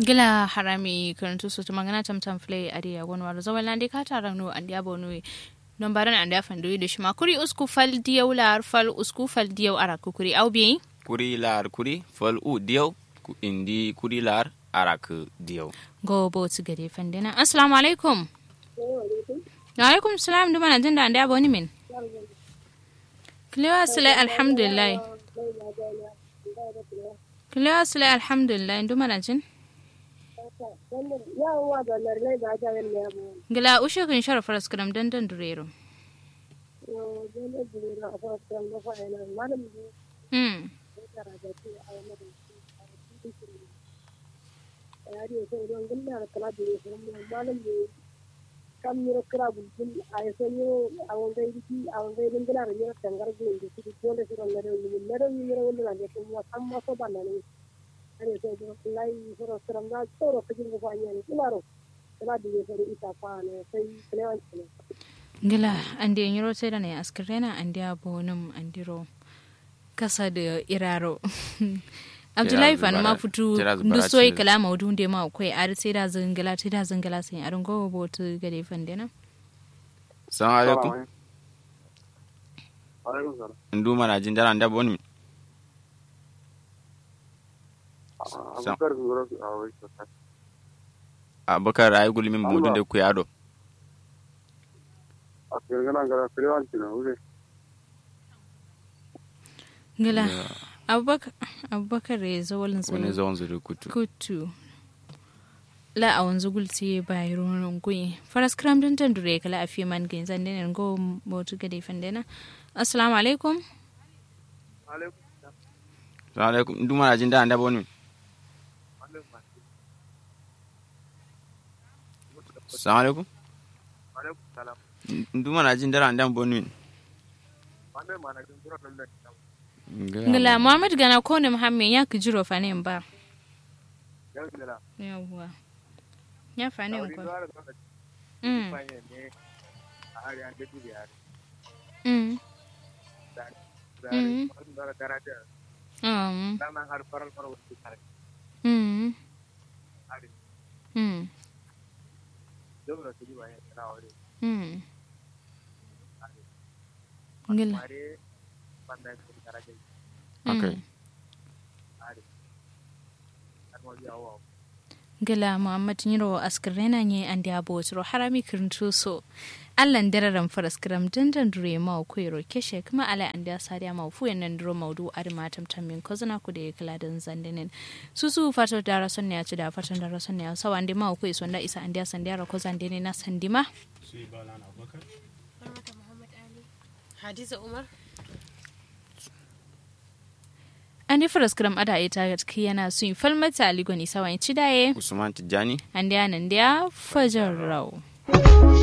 gila harami karantu su tuma gana tam tam flay adi ya gon waro zawal nande ka taran no andi abo no non baran andi afan do shi ma kuri usku fal diyaw lar fal usku fal diyaw ara ku kuri aw bi kuri lar kuri fal u diyaw ku indi kuri lar arak diyaw go bo tu gade fandena assalamu alaikum wa alaikum salam duma na jinda andi abo ni min kilewa sile alhamdulillah kilewa sile alhamdulillah duma na jin gila ushe kun shara faras kadam dandan durero mm kam yiro kira bulbul ay so yiro awon gay di awon gay din gila yiro tangar gin di di dole siro ngare ni ngare ni yiro wala ne ko mo kam mo so banna ni ani so do lay siro siro na toro ko jingo fa nyani kilaro kala di yiro ita fa ne sai klewan ne gila ande yiro sai da ne askrena ande abonum andiro kasa da iraro abdullahi fanu ma fitu ndu soyi kala ma wudu nde ma akwai ar sai da zangala sai da zangala sai arin gogo botu gade fande na assalamu alaikum alaikum salam ndu mana jin dara nda boni abubakar ngoro awai sota abakar ay gulmi mudun de kuyado akirgana ngara kirewan tina ure gila abubakar abubakar ya zo walin wani zawon zuri kutu kutu la a wanzu gulti bai ronon kuyi faras kram din tan dure kala a fi man gin zan denen go botu gade fandena assalamu alaikum alaikum assalamu alaikum ndu mana jin dara nda boni assalamu alaikum alaikum salam ndu mana jin dara nda boni wanda mana jin gura lalle ngila muhammad gana ko ne muhammed ya kijiro fanin ba yau dela yawwa ya fanin wani ko zuwa da zaka mm fanye ne a hari an gaji da yare mm da da Mm. wani zuwa da daraja um dan nan har faral faral wasu kare mm hari mm dole da su ji bayan tsara wani mm ngila mare banda su daraja okay hari har ma biya wa gila muhammad nyiro askrena nye andi abotro harami kirntu so allan dararan faras kram dandan dure ma ko yoro keshe kuma ala andi asariya ma fu yanan duro maudu ari matam tamin ko zana ku da kala dan zandenen su su fato dara son ne ci da fatan dara son ne sawa andi ma ko iso nda isa andi asandi ara ko zandene na sandima Hadiza Umar. andi faras kram ada ita ga yana su falmata aligoni sawa ci daye usman tijani andi anan dia fajar raw